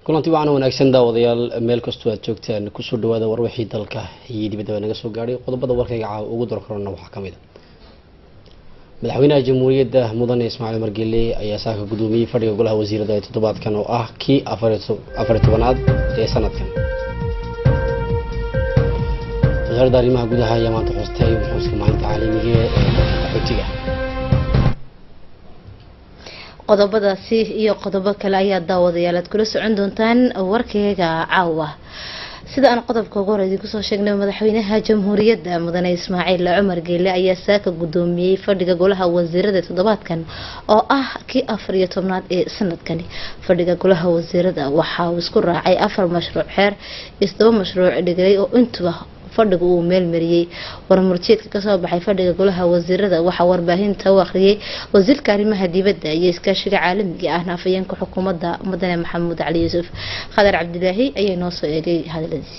kulanti wacan wanaagsan daawadayaal meel kastoo aad joogtaan kusoo dhawaada warwixii dalka iyo dibadaba naga soo gaadhay qodobada warkayga caawa ugu dorkarona waxaa ka mid a madaxweynaha jamhuuriyadda mudane ismaaciil margele ayaa saaka gudoomiyey fadhiga golaha wasiirada ee toddobaadkan oo ah kii afariy tobanaad ee sanadkan wasaaradda arrimaha gudaha ayaa maanta xustay xuska maalinta caalamiga ee qaxootiga qodobadaasi iyo qodobo kale ayaa daawadayaal aad kula socon doontaan warkeyga caawa sida aan qodobka ugu hore idinku soo sheegnay madaxweynaha jamhuuriyadda mudane ismaaciil cumar geele ayaa saaka gudoomiyey fadhiga golaha wasiirada toddobaadkan oo ah kii afar iyo tobnaad ee sanadkani fadhiga golaha wasiirada waxa uu isku raacay afar mashruuc xeer iyo todoba mashruuc dhigalay oo intuba fadhigu uu meelmariyey warmurjeedka kasoo baxay fadhiga golaha wasiirada waxaa warbaahinta u akhriyay wasiirka arrimaha dibadda iyo iskaashiga caalamiga ahna afayeenka xukuumadda mudane maxamuud cali yuusuf khadar cabdilaahi ayaa noo soo eegay hadaladiisi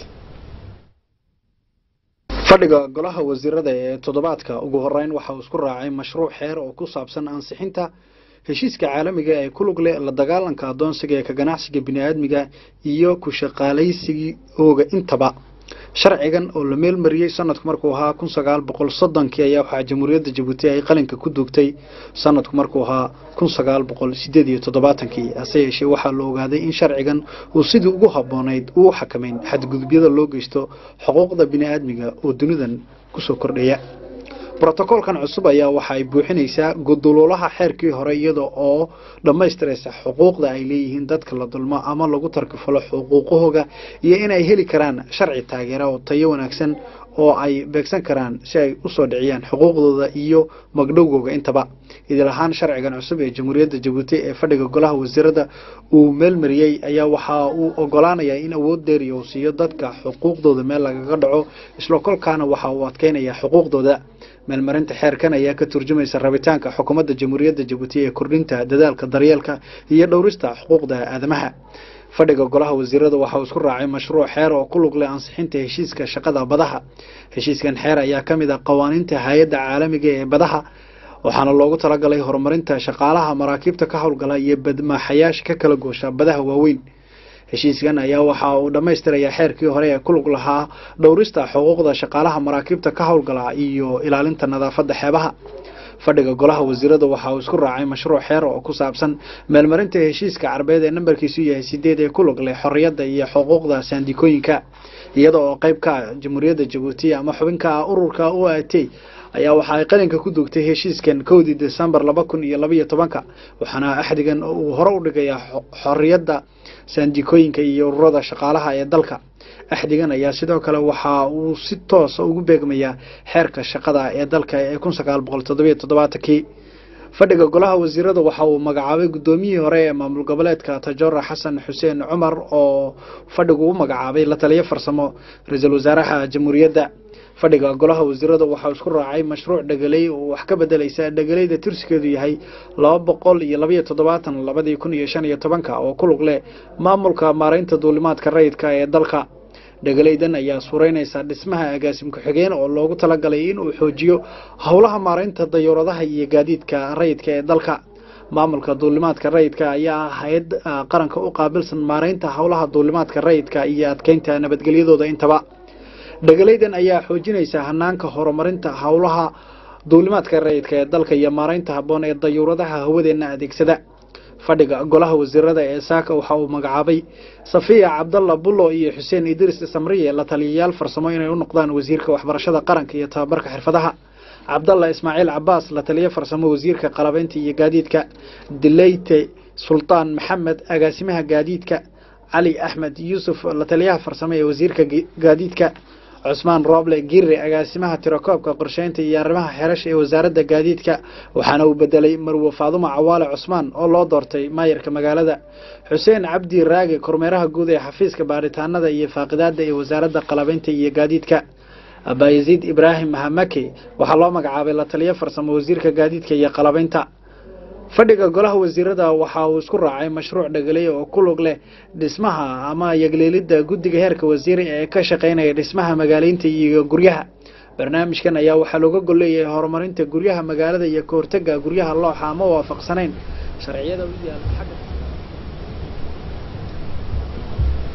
fadhiga golaha wasiirada ee toddobaadka ugu horeyn waxa uu isku raacay mashruuc xeer oo ku saabsan ansixinta heshiiska caalamiga ee ku lug leh la dagaalanka adoonsiga ee ka ganacsiga bini-aadmiga iyo ku shaqaalaysigooga intaba sharcigan oo la meelmariyey sanadku markuu ahaa kun sagaal boqol soddonkii ayaa waxaa jamhuuriyadda jabuuti ay qalinka ku duugtay sanadku markuu ahaa kun sagaal boqol sideed iyo toddobaatankii hase yeeshee waxaa la ogaaday in sharcigan uu sidii ugu habboonayd uu xakameyn xadgudubyada loo geysto xuquuqda bini-aadmiga oo dunidan kusoo kordhaya brotokoolkan cusub ayaa waxa ay buuxinaysaa guduluulaha xeerkii hore iyada oo dhammaystiraysa xuquuqda ay leeyihiin dadka la dulmo ama lagu tarkifalo xuquuqahooga iyo inay heli karaan sharci taageera oo tayo wanaagsan oo ay beegsan karaan si ay usoo dhiciyaan xuquuqdooda iyo magdhowgooga intaba idil ahaan sharcigan cusub ee jamhuuriyadda jabuuti ee fadhiga golaha wasiirada uu meelmariyey ayaa waxa uu ogolaanayaa in awood dheeriya uu siiyo dadka xuquuqdooda meel lagaga dhaco isla kolkaana waxa uu adkeynayaa xuquuqdooda meelmarinta xeerkan ayaa ka turjumaysa rabitaanka xukuumadda jamhuuriyadda jabuuti ee kordhinta dadaalka daryeelka iyo dhowrista xuquuqda aadamaha fadhiga golaha wasiirada waxa uu isku raacay mashruuc xeer oo ku lug leh ansixinta heshiiska shaqada badaha heshiiskan xeer ayaa ka mid ah qawaaniinta hay-adda caalamiga ee badaha waxaana loogu talagalay horumarinta shaqaalaha maraakiibta ka howlgala iyo badmaaxayaasha ka kala goosha badaha waaweyn heshiiskan ayaa waxa uu dhammaystirayaa xeerkii hore ee ku lug lahaa dhowrista xuquuqda shaqaalaha maraakiibta ka howlgala iyo ilaalinta nadaafadda xeebaha fadhiga golaha wasiirada waxa uu isku raacay mashruuc xeer oo ku saabsan meelmarinta heshiiska carbeed ee nambarkiisu yahay sideed ee ku lug leh xorriyadda iyo xuquuqda saandikooyinka iyada oo qayb ka ah jamhuuriyadda jabuuti ama xubinka ah ururka u a t ayaa waxa ay qalinka ku dugtay heshiiskan kowdii desembar laba kun iyo labaiyo tobanka waxaana axdigan uu hore u dhigayaa xorriyadda saandikooyinka iyo ururada shaqaalaha ee dalka axdigan ayaa sidoo kale waxa uu si toosa ugu beegmayaa xeerka shaqada ee dalka ee kun sagaal boqol toddobiyo toddobaatankii fadhiga golaha wasiirada waxa uu magacaabay guddoomiyihii hore ee maamul goboleedka tajora xasan xuseen cumar oo fadhigu u magacaabay la taliyo farsamo ra-iisul wasaaraha jamhuuriyadda fadhiga golaha wasiirada waxaa isku raacay mashruuc dhegeley oo wax ka bedelaysa dhegeleyda tirsigeedu yahay laba boqol iyo labaiyo toddobaatan labadii kun iyo shan iyo tobanka oo ku lug leh maamulka maareynta duulimaadka rayidka ee dalka dhegeleydan ayaa sureynaysa dhismaha agaasim ku-xigeen oo loogu talagalay inuu xoojiyo howlaha maareynta dayuuradaha iyo gaadiidka rayidka ee dalka maamulka duulimaadka rayidka ayaa hay-ad qaranka u qaabilsan maareynta howlaha duulimaadka rayidka iyo adkeynta nabadgelyadooda intaba dhegeleydan ayaa xoojinaysa hanaanka horumarinta howlaha duulimaadka rayidka ee dalka iyo maareynta habboon ee dayuuradaha hawadeenna adeegsada fadhiga golaha wasiirada ee saaka waxa uu magacaabay safiya cabdalla bullo iyo xuseen idriis samriye la taliyayaal farsamo inay u noqdaan wasiirka waxbarashada qaranka iyo tababarka xirfadaha cabdalla ismaaciil cabaas la taliyo farsamo wasiirka qalabeynta iyo gaadiidka dileyte sultaan maxamed agaasimaha gaadiidka cali axmed yuusuf la taliyaha farsamo ee wasiirka gaadiidka cusmaan rooble girre agaasimaha tirakoobka qorsheynta iyo arrimaha xerasha ee wasaaradda gaadiidka waxaana uu bedelay marwe faadumo cawaale cusmaan oo loo doortay maayarka magaalada xuseen cabdi raage kormeeraha guud ee xafiiska baaritaanada iyo faaqidaada ee wasaaradda qalabeynta iyo gaadiidka abayaziid ibraahim mahamake waxaa loo magacaabay la taliyo farsamo wasiirka gaadiidka iyo qalabeynta fadhiga golaha wasiirada waxa uu isku raacay mashruuc dhegeley oo ku lug leh dhismaha ama yagleelidda guddiga heerka wasiiri ee ka shaqeynaya dhismaha magaaleynta iyo guryaha barnaamijkan ayaa waxaa looga golleeyahay horumarinta guryaha magaalada iyo kahortega guryaha looxa ama waafaqsanayn sharciyada u yaala xagga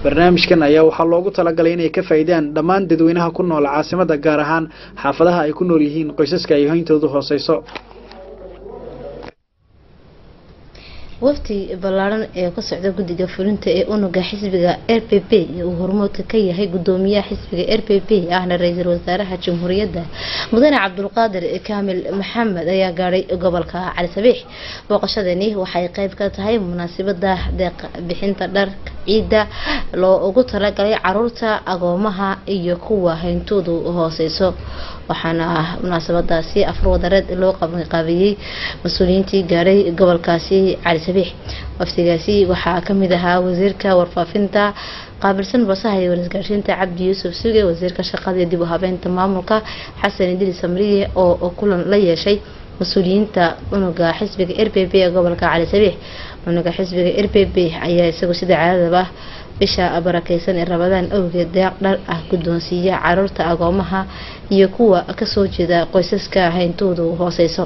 barnaamijkan ayaa waxaa loogu talagalay inay ka faa'iidaan dhammaan dadweynaha ku nool caasimada gaar ahaan xaafadaha ay ku nool yihiin qoysaska ay hoyntoodu hooseyso wafdi ballaaran ee ka socda guddiga fulinta ee unuga xisbiga r p p ee uu hormoodka ka yahay gudoomiyaha xisbiga r p p ahna ra-iisul wasaaraha jamhuuriyadda mudane cabdulqaadir kaamil maxamed ayaa gaadhay gobolka cali sabiix booqashadani waxay qeyb ka tahay munaasabada deeq bixinta dharka ciidda loo ugu talagalay caruurta agoomaha iyo kuwa hayntoodu hooseyso waxaana munaasabadaasi afar wadareed loo qabanqaabiyey mas-uuliyiintii gaadhay gobolkaasi cali sabiix waftigaasi waxaa kamid ahaa wasiirka warfaafinta qaabilsan basaha iyo warisgaashiinta cabdi yuusuf suge wasiirka shaqada iyo dib u habeynta maamulka xasan idris samriye oo kulan la yeeshay mas-uuliyiinta unuga xisbiga r p p ee gobolka cali sabiix unuga xisbiga r p p ayaa isagu sida caadadaba bisha barakeysan ee rabadaan awgeed deeq dhar ah guddoonsiiya caruurta agoomaha iyo kuwa kasoo jeeda qoysaska hayntoodu hooseyso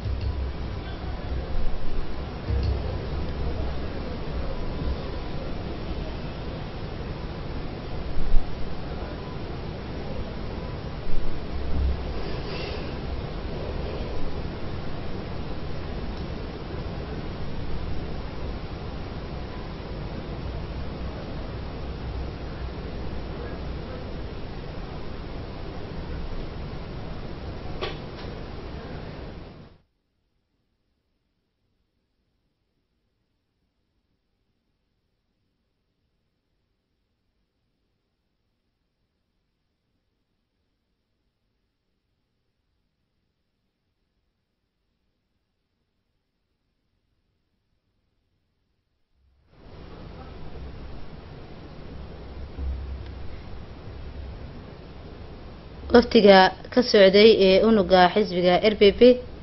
waftiga ka socday ee unuga xisbiga r p p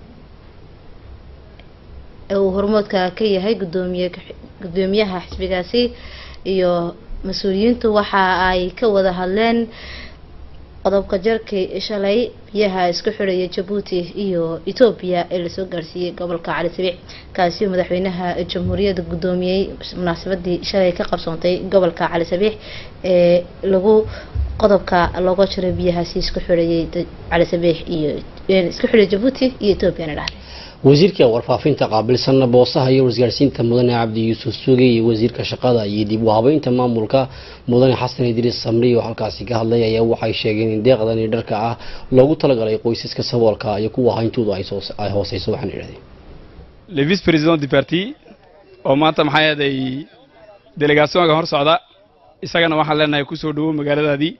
ee uu hormoodka ka yahay gudoomiye gudoomiyaha xisbigaasi iyo mas-uuliyiintu waxa ay ka wada hadleen qodobka jarkii shalay biyaha isku xidhaya jabuuti iyo etoobiya ee lasoo gaarsiiyey gobolka cali sabiix kaasi oo madaxweynaha jamhuuriyadda guddoomiyey munaasabadii shalay ka qabsoontay gobolka cali sabiix ee lagu qodobka looga jiray biyahaasi isku xidhayay cali sabiix iyo isku xidhay jabuuti iyo etoobiyana dhahday wasiirka warfaafinta qaabilsan boosaha iyo wasgaarsiinta mudane cabdi yuusuf suuge iyo wasiirka shaqada iyo dib u habeynta maamulka mudane xasan idriis samri oo halkaasi ka hadlay ayaa waxay sheegeen in deeqdani dharka ah loogu talagalay qoysaska saboolka iyo kuwa hayntoodu ay hooseyso waxaan idhahdeen le vice président du parti oo maanta maxaa yeeday delegationka hor socda isagana waxaan leenahay ku soo dhowow magaaladaadii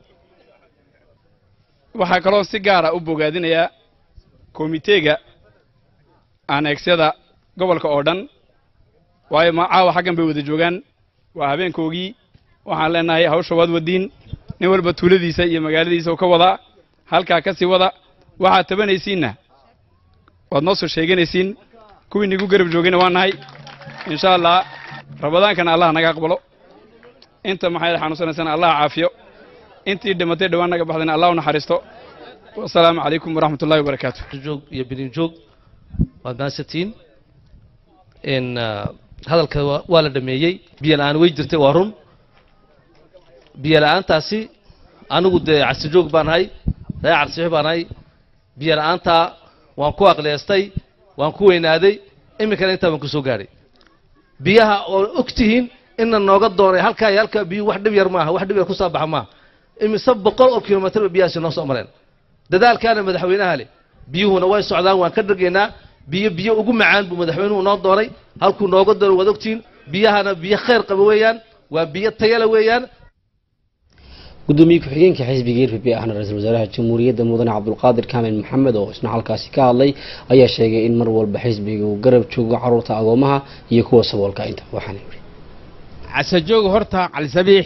waxaa kaloo si gaara u bogaadinayaa komiteega aaneegsyada gobolka oo dhan waayo ma caawa xaggan bay wada joogaan waa habeenkoogii waxaan leenahay hawsha waad wadiin nin walba tuuladiisa iyo magaaladiisa ka wadaa halkaa ka sii wada waxaad tabanaysiinna waad noo soo sheeganaysiin kuwii nigu garab joogayna waa nahay insha allah rabadaankana allah naga aqbalo inta maxay xanuunsanaysana allah caafiyo intii dhimatay dhawaan naga baxdayna allah u naxariisto wasalaamu calaykum waraxmat ullahi wabarakaatu joog iyo bilin joog waad mahadsantiin n hadalka waa la dhameeyey biyo la-aan way jirtay waa run biyo la-aantaasi anigu dee cabsijoog baan ahay reer cabsixi baan ahay biyo la-aantaa waan ku aqliyeestay waan ku weynaaday iminkana intaa baan ku soo gaadhay biyaha oo og tihiin ina nooga doonay halkaa iyo halkaa biyuhu wax dhib yar maaha wax dhib yar ku soo baxa maaha imise boqol oo kilomitarba biyahaasi noo soo mareen dadaalkaana madaxweynaha leh biyuhuna way socdaan waan ka dhargaynaa biyo biyo ugu macaan buu madaxweynuhu noo doonay halkuu nooga doono waad ogtihiin biyahana biyo khayr qaba weeyaan waa biyo tayala weeyaan gudoomiye ku-xigeenka xisbiga r p p ahna ra-iisul wasaaraha jamhuuriyadda mudane cabdulqaadir kaamil maxamed oo isna halkaasi ka hadlay ayaa sheegay in mar walba xisbiga uu garab joogo caruurta agoomaha iyo kuwa saboolka inta waxaana yidhi casajooga horta calisabiix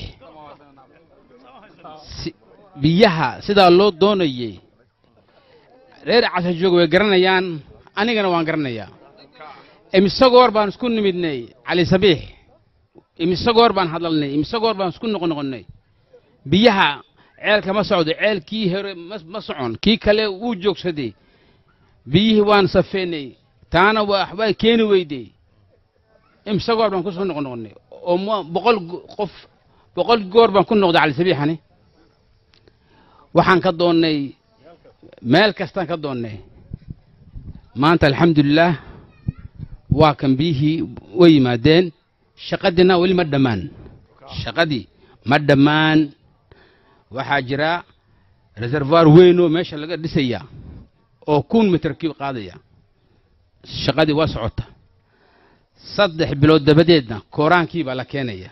biyaha sidaa loo doonayay reer casajoog way garanayaan anigana waan garanayaa imise goor baan isku nimidnay cali sabiix imise goor baan hadlalnay imise goor baan isku noqnoqonnay biyaha ceelka ma socdo ceelkii hore ma socon kii kale wuu joogsaday biyihii waan safeynay taana waxbaa keeni weyday imise goor baan kusoo noqnoqonnay oo boqol qof boqol goor baan ku noqday cali sabiixani waxaan ka doonnay meel kastaan ka doonnay maanta alxamdulilaah waa kan biyihii way yimaadeen shaqadiina weli ma dhammaan shaqadii ma dhammaan waxaa jira reservoir weyn oo meesha laga dhisaya oo kun mitir kiib qaadaya shaqadii waa socota saddex bilood dabadeedna kooraankii baa la keenaya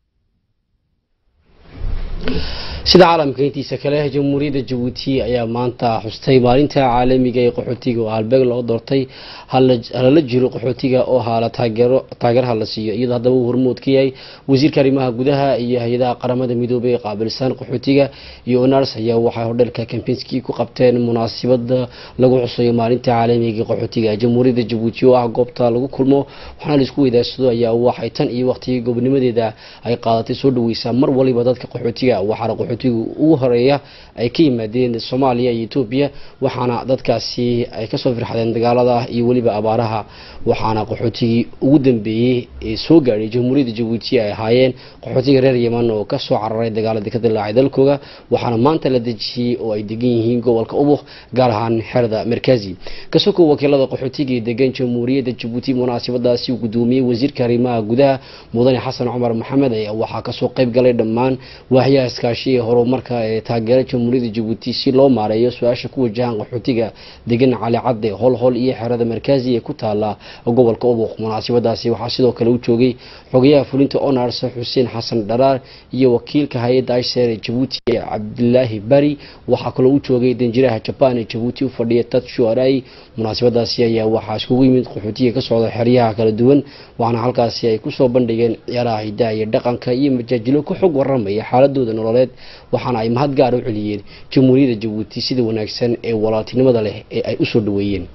sida caalamka intiisa kale jamhuuriyadda jabuuti ayaa maanta xustay maalinta caalamiga ee qaxootiga oo halbeeg loo doortay halala jiro qaxootiga oo haala taageero taageeraha la siiyo iyadoo haddaba uu hormood ka yahay wasiirka arrimaha gudaha iyo hay-adaha qaramada midoobay ee qaabilsan qaxootiga iyo onars ayaa waxay hodheelka kambinski ku qabteen munaasabada lagu xusayo maalinta caalamiga ee qaxootiga jamhuuriyadda jabuuti oo ah goobta lagu kulmo waxaana laisku weydaarsado ayaa waxay tan iyo waqtigii gobonimadeeda ay qaadatay soo dhaweysaa mar waliba dadka qaxootiga waxaana qaxootiga ugu horeeya ay ka yimaadeen soomaaliya iyo etoobiya waxaana dadkaasi ay kasoo firxadeen dagaalada iyo weliba abaaraha waxaana qaxootigii ugu dambeeyey ee soo gaadhay jamhuuriyadda jabuuti ay ahaayeen qaxootiga reer yeman oo kasoo cararay dagaaladii ka dilaacay dalkooda waxaana maanta la dejiyey oo ay degan yihiin gobolka ubuk gaar ahaan xerada markazi kasoko wakiilada qaxootiga ee degan jamhuuriyadda jabuuti munaasabadaasi uu gudoomiyey wasiirka arrimaha gudaha mudane xasan cumar maxamed ayaa waxaa kasoo qayb galay dhammaan waaxyaha iskaashi ee horumarka ee taageera jamhuuriyadda jabuuti si loo maareeyo su-aasha ku wajahan qaxootiga degan cali cadde holhol iyo xerada markazi ee ku taala gobolka ubuq munaasabadaasi waxaa sidoo kale u joogay xogayaha fulinta onars xuseen xasan dharaar iyo wakiilka hay-adda isher ee jabuuti ee cabdilaahi bari waxaa kaloo u joogay danjiraha jabaan ee jabuuti u fadhiya tatshu arai munaasabadaasi ayaa waxaa iskugu yimid qaxootiga ka socda xeryaha kala duwan waxaana halkaasi ay kusoo bandhigeen ciyaaraha hidaha iyo dhaqanka iyo majaajilo ka xog waramaya xaaladooda nololeed waxaana ay mahad gaar u celiyeen jamhuuriyadda jabuuti sida wanaagsan ee walaaltinimada leh ee ay usoo dhaweeyeen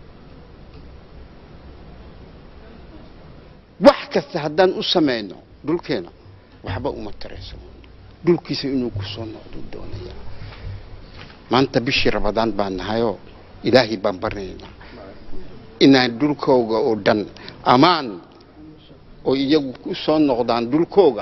wax kasta haddaan u samayno dhulkeena waxba uma tarayso dhulkiisa inuu ku soo noqdo doonaya maanta bishii rabadaan baan nahayoo ilaahay baan barnaynaa inaan dhulkooga oo dhan ammaan oo iyagu ku soo noqdaan dhulkooga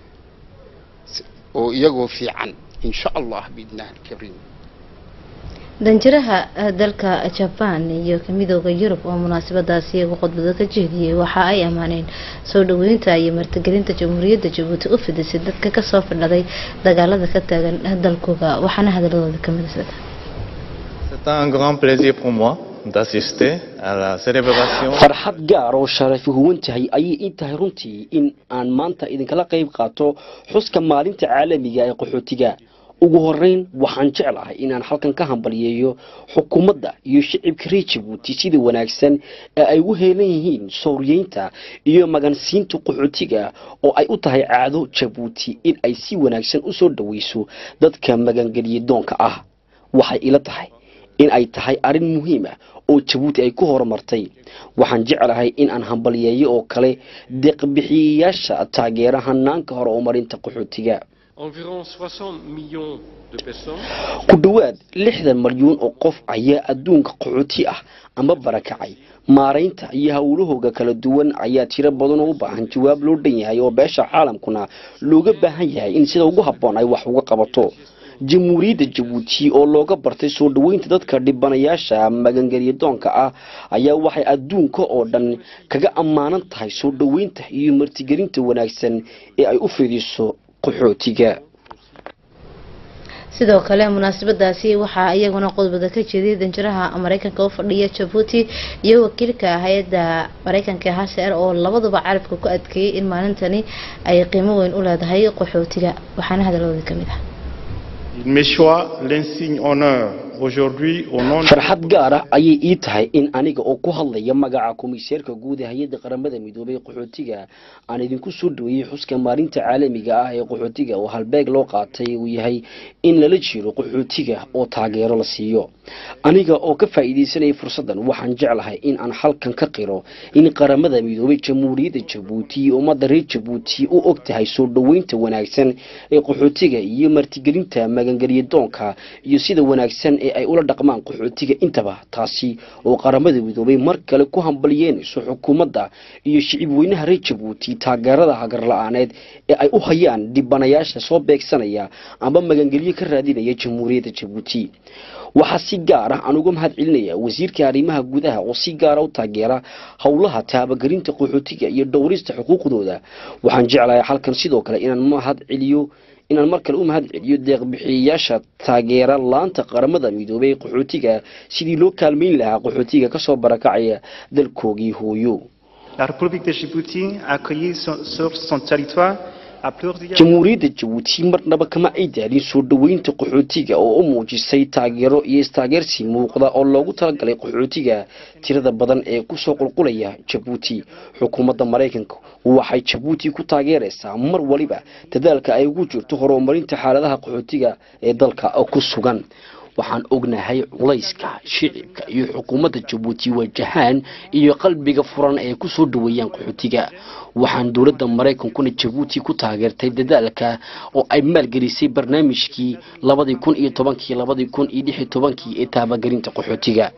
oo iyagoo fiican insha allah biidnahi alkariim danjiraha dalka jabaan iyo midooda yurub oo munaasabadaasi iyagu khudbado ka jeediyey waxa ay ammaaneen soo dhaweynta iyo martigelinta jamhuuriyadda jabuuti u fidisay dadka kasoo fadhaday dagaalada ka taagan dalkooda waxaana hadaladooda ka midsada C'est un grand plaisir pour moi d'assister à la célébration. farxad gaar oo sharafi huwan tahay ayay ii tahay runtii in aan maanta idinkala qayb qaato xuska maalinta caalamiga ee qaxootiga ugu horeyn waxaan jeclahay inaan halkan ka hambaliyeeyo xukuumadda iyo shicibka reer jabuuti sida wanaagsan ee ay u heelan yihiin sowriyeynta iyo magansiinta qaxootiga oo ay u tahay caado jabuuti in ay si wanaagsan usoo dhaweyso dadka magangeliye doonka ah waxay ila tahay in ay tahay arrin muhiim ah oo jabuuti ay ku horumartay waxaan jeclahay in aan hambaliyeeyo oo kale deeqbixiyayaasha taageera hanaanka hore oo marinta qaxootiga Environ 60 millions de personnes ku dhowaad lixdan malyuun oo qof ayaa adduunka qaxooti ah ama barakacay maaraynta iyo howlahooga kala duwan ayaa tiro badan oo u baahan jawaab loo dhan yahay oo beesha caalamkuna looga baahan yahay in sida ugu habboon ay wax uga qabato jamhuuriyadda jabuuti oo looga bartay soo dhaweynta dadka dhibanayaasha magangelya doonka ah ayaa waxay adduunka oo dhan kaga ammaanan tahay soo dhaweynta iyo martigelinta wanaagsan ee ay u fidiso qaxootiga sidoo kale munaasabadaasi waxaa iyaguna qodbada ka jeediyay danjiraha mareykanka u fadhiya jabuuti iyo wakiilka hay-adda mareykanka hcr oo labaduba carabka ku adkeeyay in maalintani ay qiimo weyn u leedahay qaxootiga waxaana hadalooda kamid ah Il m'échoit l'insigne honneur aujourd'hui au nom de farxad gaar ah ayay ii tahay in aniga oo ku hadlaya magaca komiseerka guud ee hay-adda qaramada midoobay qaxootiga aan idinku soo dhaweeyey xuska maalinta caalamiga ah ee qaxootiga oo halbeeg loo qaatay uu yahay in lala jiro qaxootiga oo taageero la siiyo aniga oo ka faa'iidaysanaya fursaddan waxaan jeclahay in aan halkan ka qiro in qaramada midoobay jamhuuriyadda jabuuti iyo ummadda reer jabuuti u og tahay soo dhaweynta wanaagsan ee qaxootiga iyo martigelinta magangelya doonka iyo sida wanaagsan ee ay ula dhaqmaan qaxootiga intaba taasi oo qaramada midoobay mar kale ku hambalyeynayso xukuumadda iyo shicib weynaha reer jabuuti taageerada hagar la-aaneed ee ay u hayaan dhibanayaasha soo beegsanaya amba magangelyo ka raadinaya jamhuuriyadda jabuuti waxaa si gaar ah aan uga mahad celinaya wasiirka arrimaha gudaha oo si gaara u taageera howlaha taabagelinta qaxootiga iyo dhowrista xuquuqdooda waxaan jeclahay halkan sidoo kale inaan mahad celiyo inaan mar kale u mahad celiyo deeqbixiyayaasha taageera laanta qaramada midoobay ee qaxootiga sidii loo kaalmeyn lahaa qaxootiga kasoo barakacaya dalkoogii hooyo La République de Djibouti a accueilli sur, sur son territoire à plusieurs jamhuuriyadda jabuuti marnaba kama ay daalin soo dhoweynta qaxootiga oo u muujisay taageero iyo istaageersi muuqda oo loogu talagalay qaxootiga tirada badan ee kusoo qulqulaya jabuuti xukuumadda maraykanka waxay jabuuti ku taageeraysaa mar waliba dadaalka ay ugu jirto horumarinta xaaladaha qaxootiga ee dalka ku sugan waxaan ognahay culayska shicibka iyo xukuumadda jabuuti wajahaan iyo qalbiga furan ee kusoo dhaweeyaan qaxootiga waxaan dowladda maraykankuna jabuuti ku taageertay dadaalka oo ay maalgelisay barnaamijkii labadii kun iyo tobankii labadii kun iyo lix iyo tobankii ee taabagelinta qaxootiga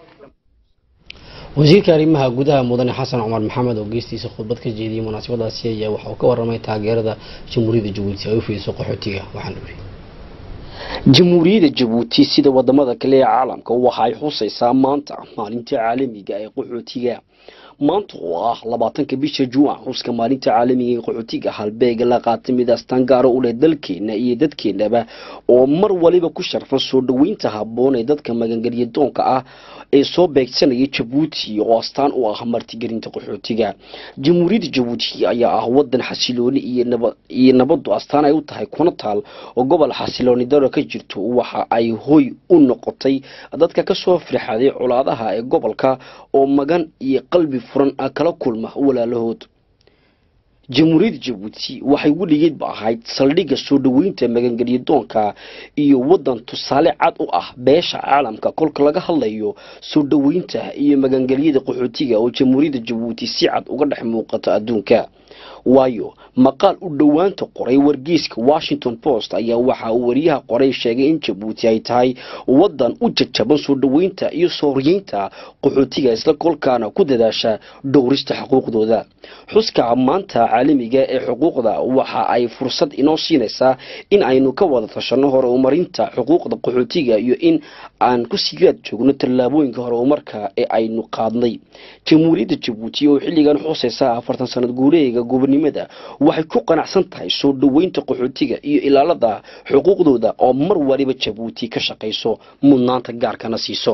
wasiirka arrimaha gudaha mudane xasan cumar maxamed oo geestiisa khudbad ka jeediyey munaasabadaasi ayaa waxa uu ka waramay taageerada jamhuuriyadda jabuuti ay u fidiso qaxootiga waxaan uri jamhuuriyadda jabuuti sida wadamada kale ee caalamka waxa ay xusaysaa maanta maalinta caalamiga ee qaxootiga maanta oo ah labaatanka bisha juwan xuska maalinta caalamiga ee qaxootiga halbeega la qaatay mid astaan gaaro u leh dalkeena iyo dadkeenaba oo mar waliba ku sharfan soo dhoweynta habboon ee dadka magangelya doonka ah ee soo beegsanaya jabuuti oo astaan u ah martigelinta qaxootiga jamhuuriyadda jabuuti ayaa ah wadan xasilooni iyo nabadu astaan ay u tahay kuna taal oo gobol xasilooni daro ka jirto waxa ay hoy u noqotay dadka kasoo firxaday colaadaha ee gobolka oo magan iyo qalbi furan kala kulma walaalahood jamhuuriyadda jabuuti waxay weligeedba ahayd saldhigga soo dhoweynta magangelya doonka iyo wadan tusaale cad u ah beesha caalamka kolka laga hadlayo soo dhoweynta iyo magangelyada qaxootiga oo jamhuuriyadda jabuuti si cad uga dhex muuqato adduunka waayo maqaal u dhowaanta qoray wargeyska washington post ayaa waxa uu wariyaha qoray sheegay in jabuuti ay tahay wadan u jajaban soo dhoweynta iyo sooryeynta qaxootiga isla kolkaana ku dadaasha dhowrista xuquuqdooda xuska maanta caalamiga ee xuquuqda waxa ay fursad inoo siinaysaa in aynu ka wada tashanno horumarinta xuquuqda qaxootiga iyo in aan ku sigaad joogno tallaabooyinka horumarka ee aynu qaadnay jamhuuriyadda jabuuti oo xilligan xusaysa afartan sanad guuleega gobonimada waxay ku qanacsan tahay soo dhoweynta qaxootiga iyo ilaalada xuquuqdooda oo mar waliba jabuuti ka shaqayso mudnaanta gaarkana siiso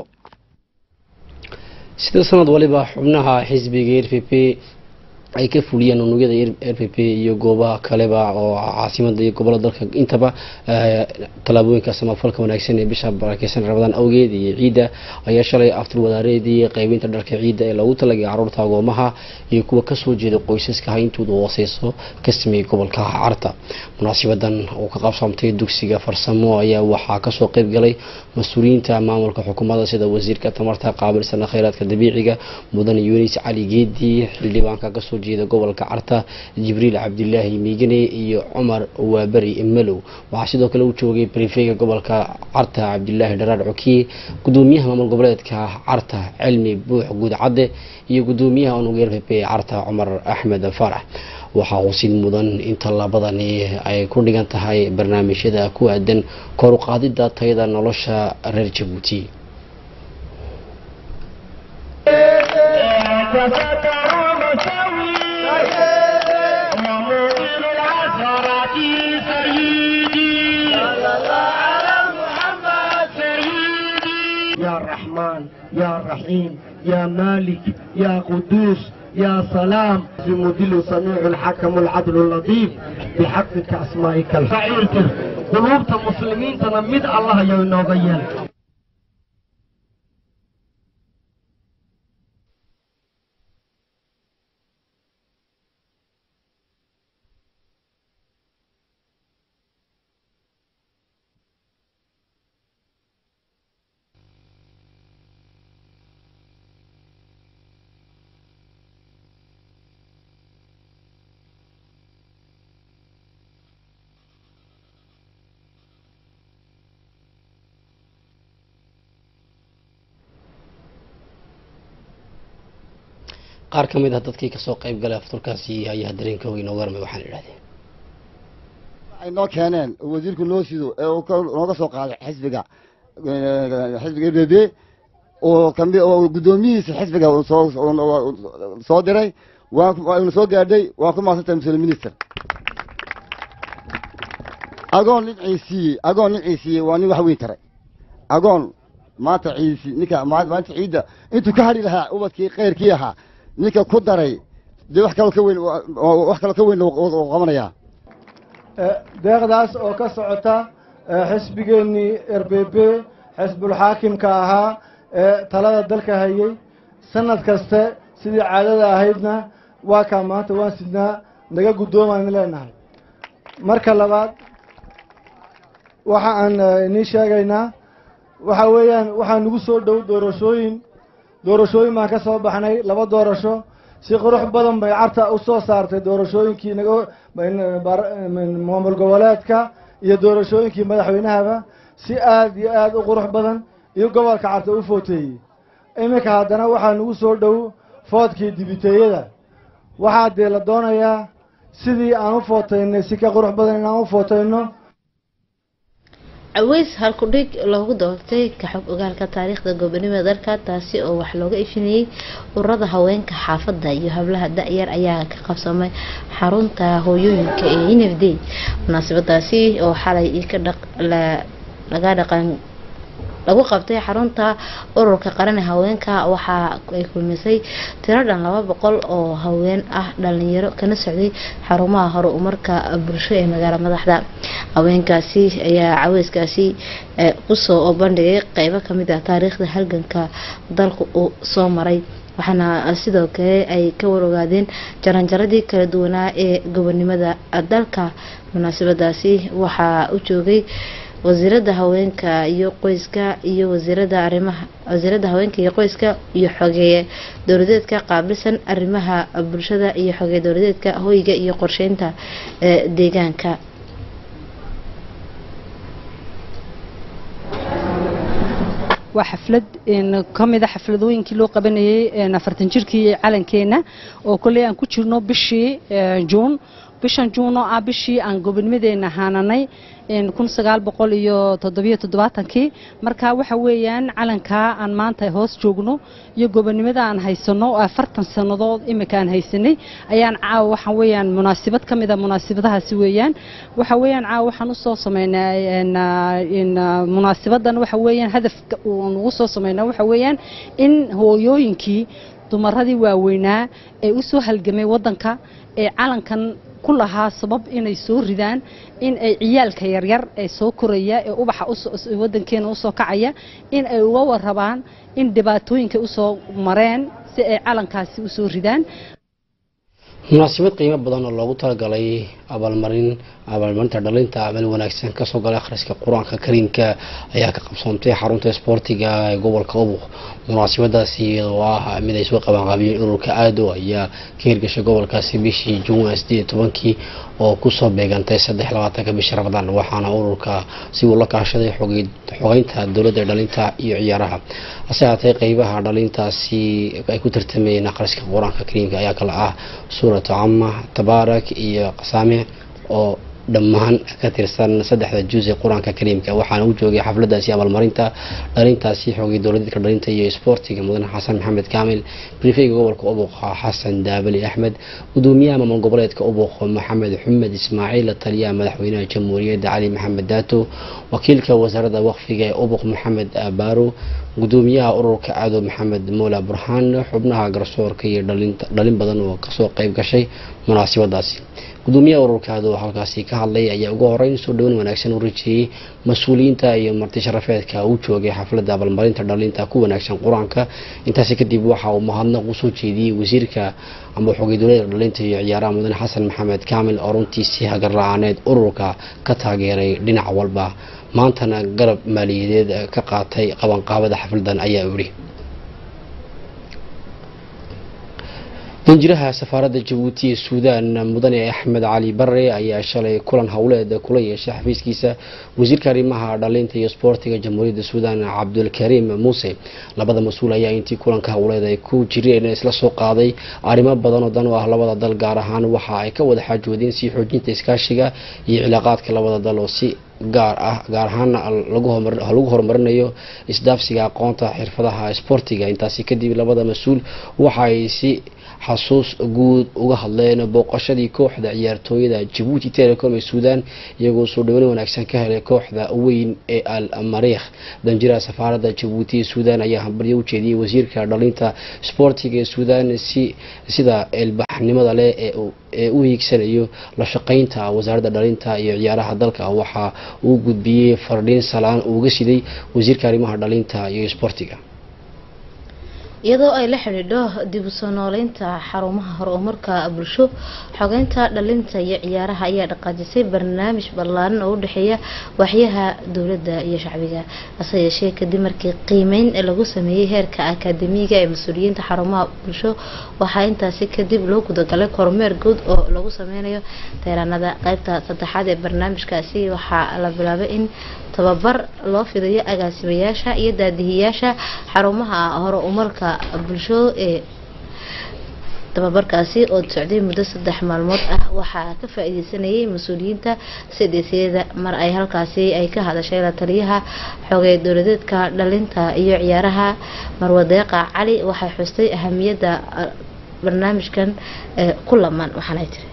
sida sanad waliba xubnaha xisbiga r p p ay ka fuliyeen unugyada r p p iyo goobaha kaleba oo caasimada iyo gobolada dalka intaba tallaabooyinka samafalka wanaagsan ee bisha barakeysan rabadaan awgeed iyo ciidda ayaa shalay aftur wadaareedii qaybinta dharka ciidda ee loogu talagay caruurta agoomaha iyo kuwa kasoo jeeda qoysaska hayntooda hooseyso ka sameeyey gobolka carta munaasibadan oo ka qabsamtay dugsiga farsamo ayaa waxaa kasoo qeyb galay mas-uuliyiinta maamulka xukuumadda sida wasiirka tamarta qaabilsana kheyraadka dabiiciga mudane yunis cali geedi xildhibaanka kasoo jeeda gobolka carta jibriil cabdilaahi miigane iyo cumar waaberi malow waxaa sidoo kale u joogay brifega gobolka carta cabdilaahi dharaar cokiye gudoomiyaha maamul goboleedka carta cilmi buux guudcadde iyo gudoomiyaha unug r p p carta cumar axmed farax waxaa xusid mudan in tallaabadani ay ku dhigan tahay barnaamijyada ku aadan kor u qaadida tayada nolosha reer jabuuti يا رحمن يا رحيم يا مالك يا قدوس يا سلام المدل سميع الحكم العدل اللطيف بحقك أسمائك الفعيل قلوب المسلمين تنمد الله ينوغيان qaar ka mid ah dadkii kasoo qayb galay afturkaasi ayaa dareenkooga inooga warmay waxaan idhahdeen ay noo keeneen oo wasiirku noo sido ee uu ka- nooga soo qaaday xisbiga eh, xisbiga r b b oo kamid oo guddoomiyihiisa xisbiga uu soo uu soo diray waan ku- waanu soo gaadhay waan ku mahadsantahay muslim minister agoon nin ciisiiyey agoon nin ciisiiyey waa nin wax weyn taray agoon maanta ciisi ninka ma- maanta ciidda intuu ka hadhi lahaa ubadkii khayrkii ahaa ninka ku daray dee wax kaloo ka weyn oo- wax kaloo ka weyn uu qabanayaa deeqdaas oo ka socota eh, xisbigeennii r b b xisbulxaakimka ahaa ee talada dalka hayay sanad kaste sidii caadada ahaydna waa kaa maanta waan sidnaa naga guddoomaan leenahay marka labaad waxa aan eh, inii sheegaynaa waxa weeyaan waxaa nagu soo dhow doorashooyin doorashooyin baan ka soo baxnay laba doorasho si qurux badan bay carta u soo saartay doorashooyinkii naga in- bar- in- maamul goboleedka iyo doorashooyinkii madaxweynahaba si aad iyo aad u qurux badan iyo gobolka carta u footeeyey iminka haddana waxaa nagu soo dhow foodkii dibiteeyada waxaa dee la doonayaa sidii aan u footaynay si ka qurux badan inaan u footayno caweys halkudhig loogu doortay ka xog ogaalka taariikhda gobonimada dalka taasi oo wax looga ifinayay ururada haweenka xaafadda iyo hablaha da-yar ayaa ka qabsamay xarunta hooyooyinka ee n f d munaasabadaasi oo xalay ka dhaq la- laga dhaqan lagu qabtay xarunta ururka qaran ee haweenka waxa ay kulmisay tiro dhan laba boqol oo haween ah dhalinyaro kana socday xarumaha horumarka bulsho ee magaalo madaxda haweenkaasi ayaa caweyskaasi eh, kusoo bandhigay qeybo kamid ah taariikhda halganka dalku uu soo maray waxaana sidoo kale ay ka warogaadeen jaranjaradii kala duwanaa ee gobonimada dalka munaasabadaasi waxaa u joogay wasiirada haweenka iyo qoyska iyo wasiirada arrimaha wasiirada haweenka iyo qoyska iyo xogeeye dowladeedka qaabilsan arrimaha bulshada iyo xogeeye dowladeedka hoyga iyo qorsheynta ee deegaanka waa xaflad een, ka mid a xafladooyinkii loo qabanayay een, afartan jirkii calankeena oo kolley aan ku jirno bishii ee, juun bishan juun oo ah bishii aan gobonimadeena haananay een, kun sagaal boqol iyo toddobiyo toddobaatankii marka waxa weeyaan calankaa aan maanta hoos joogno iyo gobonimada aan haysano oo afartan sannadood imika aan haysanay ayaan caawa waxa weeyaan munaasabad ka mid a munaasabadahaasi weeyaan waxa weeyaan caawa waxaan usoo sameynaa een, ah, een, ah, munaasabadan waxa weeyaan hadafka uun ugu soo sameynaa waxa weeyaan in hooyooyinkii dumaradii waaweynaa ee u soo halgamay waddanka ee calankan ku lahaa sabab inay soo ridaan in ay ciyaalka yaryar ee soo koraya ee ubaxa usoo- waddankeena usoo kacaya in ay uga warrabaan in dhibaatooyinka usoo mareen si ay calankaasi usoo ridaan munaasabad qiimo badan oo loogu talagalay abaalmarin abaalmarinta dhalinta amal wanaagsan kasoo galay akhriska qur-aanka kariimka ayaa ka qabsoontay xarunta isboortiga ee gobolka ubuq munaasabadaasi iyadoo ah mid ay soo qabanqaabiyeen ururka aado ayaa ka hirgashay gobolkaasi bishii juun sideed iyo tobankii oo kusoo beegantay saddex labaatanka bishii ramadaan waxaana ururka si uu la kaashaday xogey- xogeynta dowladda ee dhalinta iyo ciyaaraha hase haatee qeybaha dhalintaasi ay ku tartamayeen akhriska qur-aanka kariimka ayaa kala ah suuratu cama tabaarak iyo qasaame oo dhammaan ka tirsan saddexda juz ee qur-aanka kariimka waxaana u joogay xafladaasi abaalmarinta dhalintaasi xoogay dowladeedka dhalinta iyo isboortiga mudane xasan maxamed kaamil brifeyga gobolka ubuqa xasan daabali axmed gudoomiyaha maamul goboleedka ubuq maxamed xumed ismaaciil taliyaha madaxweynaha jamhuuriyadda cali maxamed daato wakiilka wasaaradda waqfiga ee ubuq maxamed baaro gudoomiyaha ururka cadow maxamed moola burhaan xubnaha garsoorka iyo dhalinta- dhalin badan oo kasoo qayb gashay munaasabadaasi gudoomiyaha ururka cadow halkaasi ka hadlay ayaa ugu horeyn soo dhaweyn wanaagsan u rajiyey mas-uuliyiinta iyo marti sharafeedka u joogay xafladda abaalmarinta dhalinta ku wanaagsan qur-aanka intaasi kadib waxa uu mahadnaq usoo jeediyey wasiirka amba xogay dowladda dhalinta iyo ciyaaraha mudane xasan maxamed kaamil oo runtii si hagarla-aaneed ururka ka taageeray dhinac walba maantana garab maaliyadeed ka qaatay qabanqaabada xafladan ayaa yidhi danjiraha safaaradda jabuuti ee suudaan mudane axmed cali bare ayaa shalay kulan howleed kula yeeshay xafiiskiisa wasiirka arrimaha dhalinta iyo sboortiga jamhuuriyadda suudaan cabdulkariim muuse labada mas-uul ayaa intii kulanka howleed ay ku jireen isla soo qaaday arrimo badan oo dan u ah labada dal gaar ahaan waxa ay ka wada xaajoodeen sii xoojinta iskaashiga iyo cilaaqaadka labada dal oo si gaar ah gaar ahaana lagu horumarinayo isdaafsiga aqoonta xirfadaha sboortiga intaasi kadib labada mas-uul waxa ay si xasuus guud uga hadleen booqashadii kooxda ciyaartooyada jabuuti telecom ee suudaan iyagoo soo dhaweyn wanaagsan ka helay kooxda weyn ee al mariikh danjiraha safaaradda jabuuti ee suudaan ayaa hambalyo u jeediyey wasiirka dhalinta sboortiga ee suudaan si sida eelbaxnimada leh ee u hiigsanayo la shaqeynta wasaaradda dhalinta iyo ciyaaraha dalka waxa uu gudbiyey fardhiin salaan uuga siday wasiirka arrimaha dhalinta iyo sboortiga iyadoo ay la xidhiidho dib u soo nooleynta xarumaha horumarka bulsho xogeynta dhalinta iyo ciyaaraha ayaa dhaqaajisay barnaamij ballaaran oo u dhexeeya waaxyaha dowladda iyo shacbiga hase yeeshee kadib markii qiimeyn lagu sameeyey heerka akaademiga ee mas-uuliyiinta xarumaha bulsho waxaa intaasi kadib loo gudagalay kormeer guud oo lagu sameynayo teyraanada qeybta saddexaad ee barnaamijkaasi waxaa la bilaabay in tababar loo fidayo agaasimayaasha iyo daadihiyaasha xarumaha hore umarka bulsho ee tababarkaasi oo socday muddo saddex maalmood ah waxaa ka faa-iideysanayay mas-uuliyiinta cdcda mar ay halkaasi ay ka hadashay la taliyaha xogey dowladeedka dhalinta iyo ciyaaraha marwadeeqa cali waxay xustay ahamiyadda barnaamijkan ku laman waxaanay tiri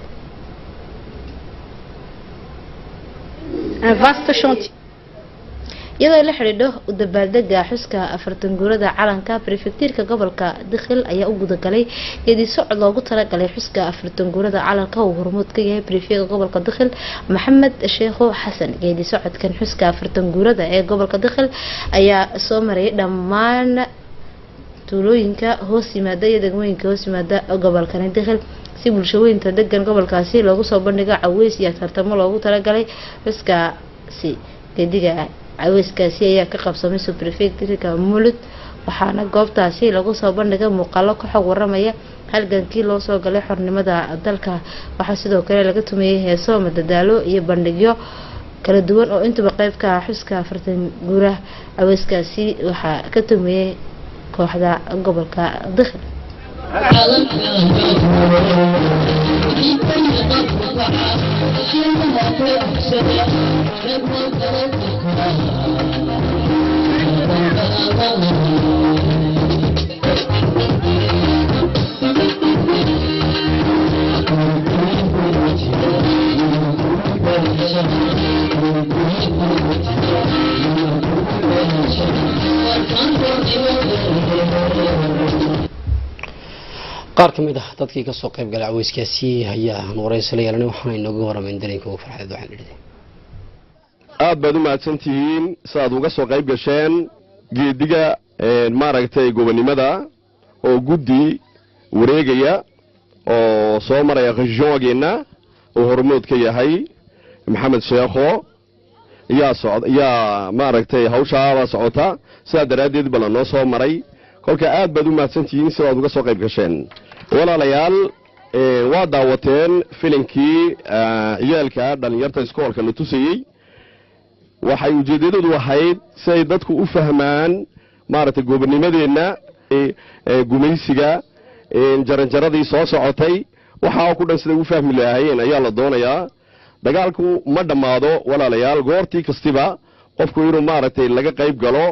iyadoo la xidhiidho u dabaaldega xuska afartan guurada calanka brefektiirka gobolka dikhil ayaa u gudagalay geedi socod loogu talagalay xuska afartan guurada calanka uu hormuud ka yahay brefega gobolka dikhil maxamed sheekho xasan geedi socodkan xuska afartan guurada ee gobolka dikhil ayaa soo marayay dhammaan tuulooyinka hoos yimaada iyo degmooyinka hoos yimaada gobolkani dikhil si bulshaweynta degan gobolkaasi loogu soo bandhigo caweys iyo tartamo loogu talagalay xuskaasi geediga caweyskaasi ayaa ka qabsamay subrefectrika mulud waxaana goobtaasi lagu soo bandhigay muuqaalo ka xog waramaya halgankii loo soo galay xornimada dalka waxaa sidoo kale laga tumeeyey heeso madadaalo iyo bandhigyo kala duwan oo intuba qeyb ka ah xuska afartan guuraha caweyskaasi waxaa ka tumeeyey kooxda gobolka dikhil qaar ka mid ah dadkii kasoo qayb galay caweyskaasi ayaa waraysi la yeelanay waxaana inooga waramayn dareenka ugu farxeed waxaan idhi aad baad u mahadsantihiin sidaad uga soo qayb gasheen geediga maaragtay gobonnimada oo guddi wareegaya oo soo maraya khashoogeenna uu hormood ka yahay maxamed sheekho yaa socd yaa maaragtay hawshaabaa socota sidaa daraaddeed bala noo soo maray kolka aad baad u mahadsantihiin sidaad uga soo qayb gasheen walaalayaal waa daawateen filinkii ciyaalka dhallinyarta iskoolka la tusayey waxay ujeeddadoodu ahayd si ay dadku u fahmaan maaragtay gobonnimadeenna gumaysiga jaranjaradii soo socotay waxaa ku dhan siday u fahmi lahaayeen ayaa la doonayaa dagaalku ma dhammaado walaalayaal goortii kastiba qofku inuu maaragtay laga qayb galo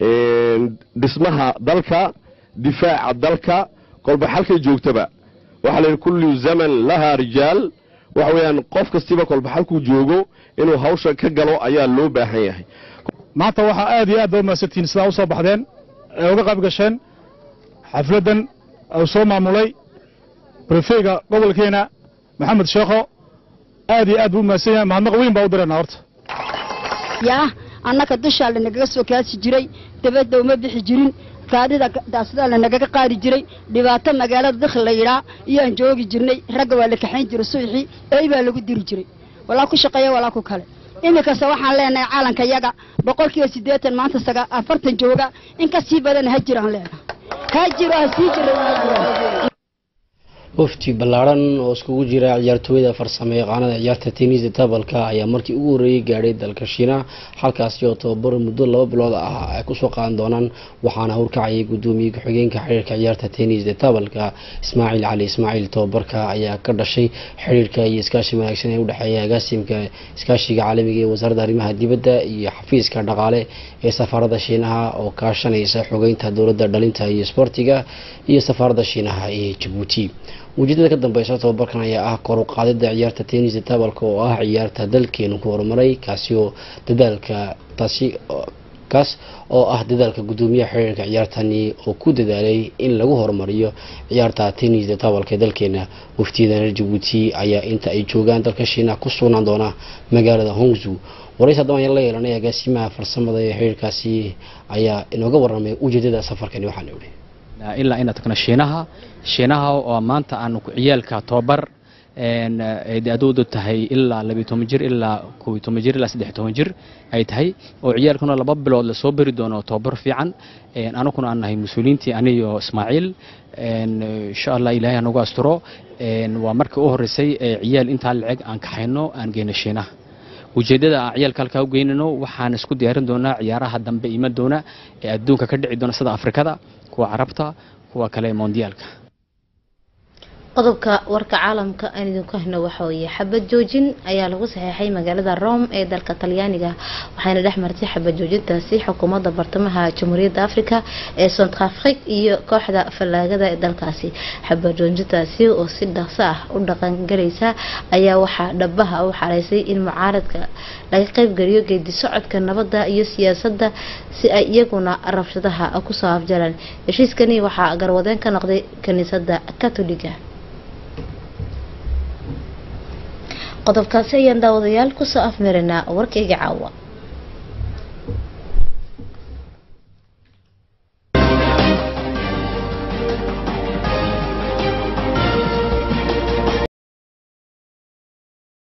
dhismaha dalka difaaca dalka kolba xalkay joogtaba waxaa la yidhi kullu zaman lahaa rijaal waxa weeyaan qof kastiba kolba xalkuu joogo inuu hawsha ka galo ayaa loo baahan yahay maanta waxaa aad iyo aad ba umahadsantihiin sidaa u soo baxdeen ee uga qayb gasheen xafladdan uu soo maamulay brefeyga gobolkeena maxamed sheekho aad iyo aad buu umahadsan yahay mahadnaq weyn baa u direenaa horta yaa annaka dushaa lanagaga soo kaasi jiray dabadda uma bixi jirin gaadhida daasidaa lanagaga qaadi jiray dhibaato magaalada dakhil la yidhaa iyaan joogi jirnay ragga waa la kaxayn jiray subaxii ey baa lagu diri jiray walaa ku shaqeeya walaa ku kale iminkase waxaan leenahay caalanka yaga boqolkiiba siddeetan maanta saga afartan jooga in ka sii badan ha jiraan leenahay ha jiro ha sii jiro wafdi ballaaran oo iskugu jira ciyaartooyada farsamo yaqaanada ciyaarta tenisa tabalka ayaa markii ugu horreeyay gaadhay dalka shiina halkaasi oo tababar muddo laba bilood ah ay kusoo qaadan doonaan waxaana hurkacayay guddoomiye ku-xigeenka xiriirka ciyaarta tenisa tabalka ismaaciil cali ismaaciil tababarka ayaa ka dhashay xiriirka iyo iskaashi wanaagsan ee udhexeeya agaasimka iskaashiga caalamiga ee wasaaradda arrimaha dibadda iyo xafiiska dhaqaale ee safaaradda shiinaha oo kaashanaysa xogeynta dowladda dhalinta iyo isboortiga iyo safaaradda shiinaha ee jabuuti ujeedada ka dambeysa tababarkan ayaa ah kor u qaadida ciyaarta tenisa tabalka oo ah ciyaarta dalkeenu ku horumaray kaasi oo dadaalka taasi kaas oo ah dadaalka guddoomiyaha xiriirka ciyaartani oo ku dadaalay in lagu horumariyo ciyaarta tenisa tabalka ee dalkeena waftiyada reer jabuuti ayaa inta ay joogaan dalka shiina ku sugnaan doona magaalada hongzu waraysi haddaba ayaan la yeelanay agaasimaha farsamada ee xiriirkaasi ayaa inooga warramay ujeedada safarkani waxaana ihi ilaa inaan tagno shiinaha shiinaha oo maanta aanu ku ciyaalka tobabar ay da-doodu tahay ilaa labiyo toban jir ilaa koob iyo toban jir ilaa saddex iyo toban jir ay tahay oo ciyaalkuna laba bilood lasoo beri doono tobabar fiican anaguna aan nahay mas-uuliyiintii aniyo ismaaciil insha allah ilaahay hanagu asturo waa markii u horreysay ee ciyaal intaa laceg aan kaxayno aan geyno shiinaha ujeeddada aan ciyaalka halkaa u geynano waxaan isku diyaarin doonaa ciyaaraha dambe iman doona ee adduunka ka dhici doona sida afrikada kuwa carabta kuwa kale mondiyaalka qodobka warka caalamka aan idinku hayno waxa weeye xabad joojin ayaa lagu saxeexay magaalada rome ee dalka talyaaniga waxayna dhex martay xabad joojintaasi xukuumadda bartamaha jamhuuriyadda africa ee centrafrique iyo kooxda fallaagada ee dalkaasi xabad joojintaasi oo si dhaqso ah u dhaqangalaysa ayaa waxaa dhabaha u xareysay in mucaaradka laga qaybgeliyo geedi socodka nabadda iyo siyaasadda si ay iyaguna rabshadaha kusoo afjaraan heshiiskani waxaa garwadeen ka noqday kiniisadda katoliga qodobkaasi ayaan daawadayaal kusoo afmarinaa warkayga caawa